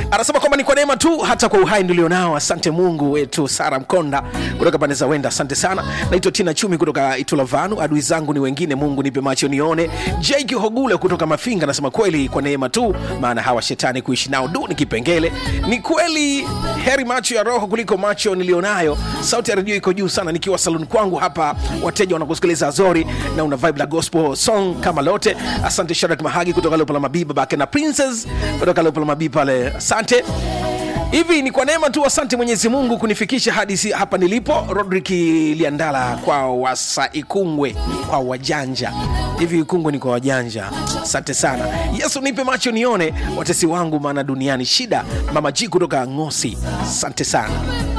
anasema kwamba ni kwa neema tu hata kwa uhai nilionao asante mungu wetu sara mkonda kutoka pande za wenda asante sana naitwa tina chumi kutoka itulavanu adui zangu ni wengine mungu nipe macho nione jaki hogule kutoka mafinga anasema kweli kwa neema tu maana hawa shetani kuishi nao du ni kipengele ni kweli heri macho ya roho kuliko macho nilionayo sauti ya redio iko juu sana nikiwa saluni kwangu hapa wateja wanakusikiliza azori na una vibe la gospel song kama lote asante sharak mahagi kutoka leopola mabii babake na princess kutoka leopola mabii pale asante hivi ni kwa neema tu asante mwenyezi mungu kunifikisha hadi si hapa nilipo rodrik liandala kwa wasa ikungwe kwa wajanja hivi ikungwe ni kwa wajanja asante sana yesu nipe macho nione watesi wangu maana duniani shida mama ji kutoka ngosi asante sana